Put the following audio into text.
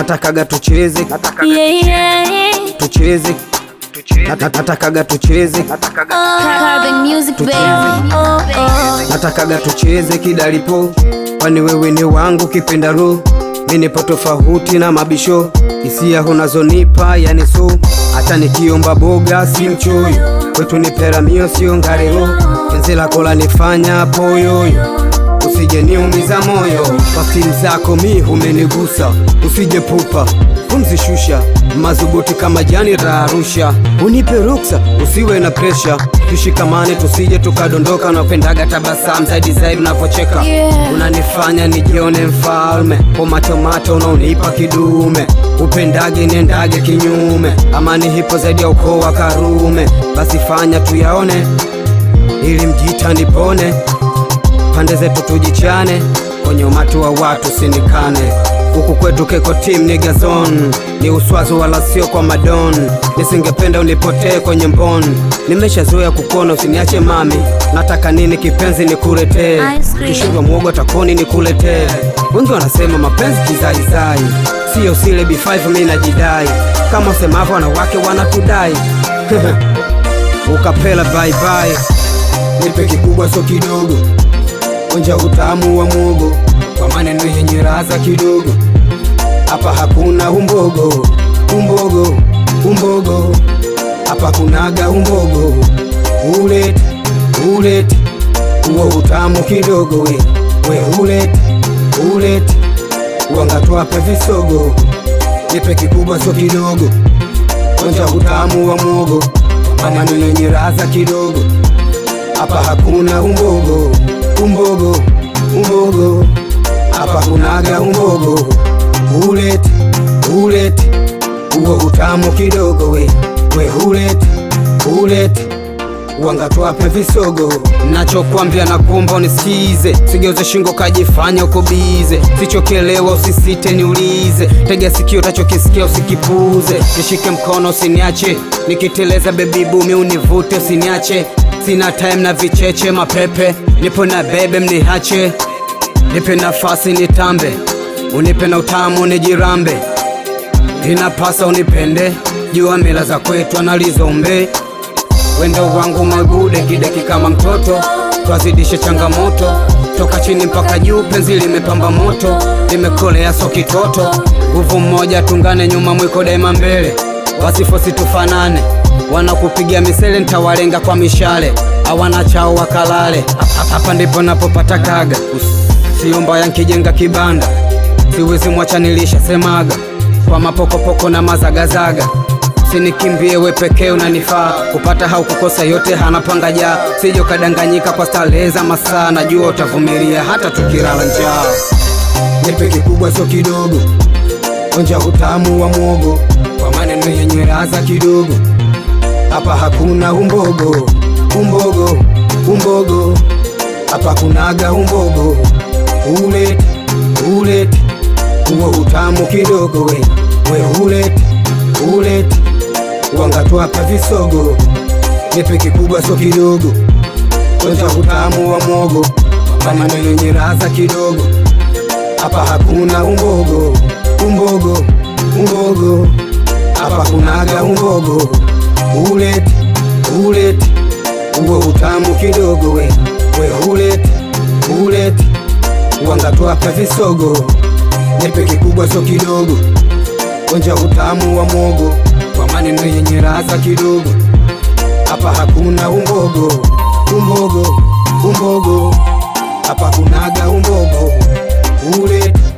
natakaga tucheze Yeah, yeah. tucheze Na- na- natakaga tucheze Carbon music, baby. Oh, oh. natakaga tucheze kidalipo kwani wewe ni wangu kipenda ro mi nipo tofauti na mabisho hisia unazonipa yani so hata nikiomba boga si mchoyo kwetu ni peramio sio ngarelo penzi lako lanifanya poyoyo usije niumiza moyo kwa simu zako mi umenigusa usije pupa kumzishusha madhubuti kama jani la Arusha unipe ruksa usiwe na presha tushikamane tusije tukadondoka napendaga tabasamu zaidi zaidi unapocheka Yeah. unanifanya nijione mfalme kwa matomato unaonipa kidume upendage niendage kinyume amani hipo zaidi ya ukoo wa Karume basi fanya tuyaone ili mjita nipone pande zetu tujichane kwenye umati wa watu sinikane huku kwetu keko team ni gazon ni uswazo wala sio kwa madon nisingependa unipotee kwenye mbon nimeshazoea kukona usiniache mami nataka nini kipenzi nikuletee Ice cream. kishindwa mwogo takoni nikuletee wengi wanasema mapenzi kizaizai siyo sile b5 mi najidai kama usemavyo wanawake wanatudai ukapela baibai nipe kikubwa so kidogo onja utamu wa mwogo kwa maneno yenye raza kidogo hapa hakuna umbogo umbogo umbogo hapa kunaga umbogo ulete ulete uwo utamu kidogo we we ulete ulete uangatwape visogo nipe kikubwa so kidogo onja utamu wa mwogo kwa maneno yenye raza kidogo hapa hakuna umbogo umbogo umbogo hapa kunaga umbogo ulete ulete uwo utamu kidogo we we ulete ulete wangatwape visogo nachokwambia na kuomba unisikize sigeuze shingo kajifanya uko bize sichokelewa usisite niulize tega sikio utachokisikia usikipuze nishike mkono usiniache nikiteleza bebi bumi univute usiniache sina time na vicheche mapepe nipo na bebe mnihache nipe nafasi nitambe unipe na utamu nijirambe inapasa unipende jua mila za kwetu analizombe wendo wangu magude kideki kama mtoto twazidishe changamoto toka chini mpaka juu penzi limepamba moto limekolea so kitoto nguvu mmoja tungane nyuma mwiko daima mbele wasifosi tufanane wanakupigia misele ntawalenga kwa mishale hawana chao wakalale Hapa- hapa ndipo napopata kaga sio mbaya nkijenga kibanda siwezi mwacha nilisha semaga kwa mapokopoko na mazagazaga sinikimbie we pekee unanifaa kupata hau kukosa yote hanapanga jaa sijo kadanganyika kwa starehe za masaa najua utavumilia hata tukilala njaa nipe kikubwa so kidogo onja utamu wa mwogo kwa maneno yenye raza kidogo hapa hakuna umbogo umbogo umbogo hapa kunaga umbogo ulete ulete uwo utamu kidogo we we ulete ulete wangatwapa visogo nipe kikubwa so kidogo onja utamu wa mwogo maneno yenye raza kidogo hapa hakuna umbogo umbogo umbogo hapa kunaga umbogo ulete ulete uwo utamu kidogo we we ulete ulete wangatwapa visogo nipe kikubwa so kidogo onja utamu wa mwogo kwa maneno yenye raza kidogo hapa hakuna umbogo umbogo umbogo hapa kunaga umbogo ulete